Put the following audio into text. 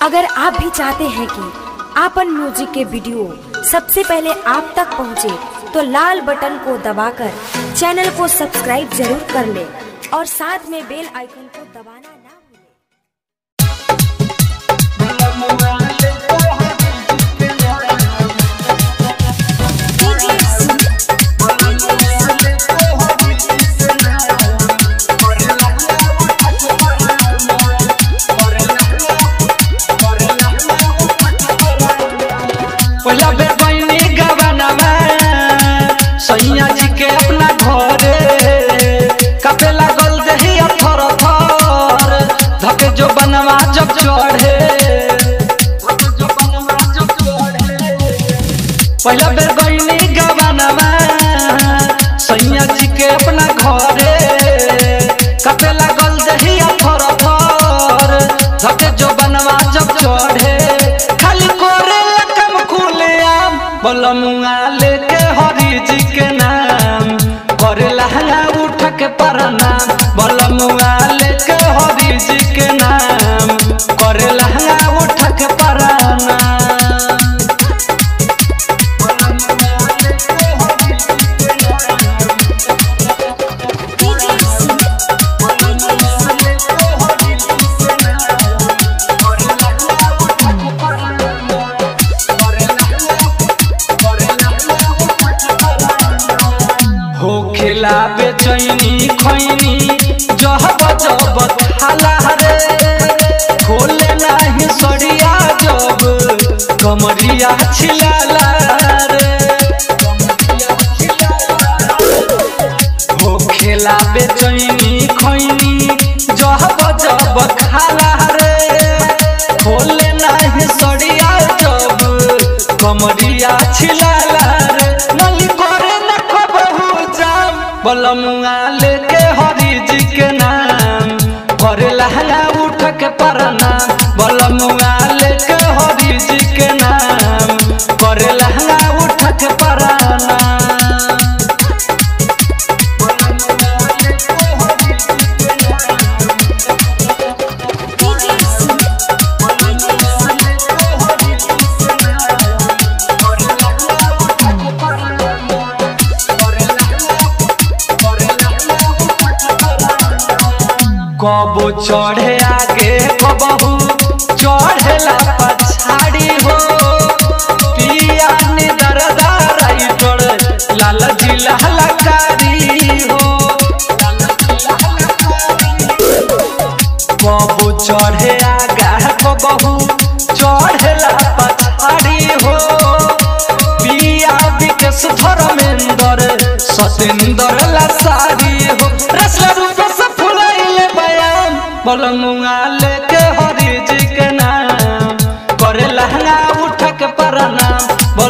अगर आप भी चाहते हैं कि आपन म्यूजिक के वीडियो सबसे पहले आप तक पहुंचे, तो लाल बटन को दबाकर चैनल को सब्सक्राइब जरूर कर ले और साथ में बेल आइकन को दबाना ना भूलें। पहला बेर बहनी गवनवा सैया जी के अपना घरे कपे लागल दही थर थर धके जो बनवा जब चढ़े पहला बेर बहनी गवनवा सैया जी के अपना घरे कपे लागल दही थर थर धके जो बनवा जब चढ़े खाली कोरे कम खुले आम बलमुआ लेके हरि जी के नाम करे लहंगा उठ के परनाम बलमुआ लेके हरि जी के नाम करे लहंगा उठ के परनाम हो खिला बेचैनी खैनी जहब जब थाला रे खोले नाही सड़िया जब कमरिया छिलाला रे हो खेला बेचैनी खैनी जहब जब खाला रे खोले नाही सड़िया जब कमरिया छिलाला रे नली करे न कबहू जाम बलमुआ लेके हरि जी के नाम करे लहंगा उठ के परनाम बलमुआ लेके हरि जी के नाम करे लहंगा उठ के परनाम कबो चढ़े आगे कबहू चढ़ेला पछाड़ी हो पिया ने दरदार राइटर लाल जिला लकारी हो कबो चढ़े आगा कबहू चढ़ेला पछाड़ी हो पिया विकेश धर्मेंद्र सतेंद्र लसारी हो रसला रूप से फुलाइले बयान बलमुआ लेके हरि जी के नाम करे लहंगा उठ के परनाम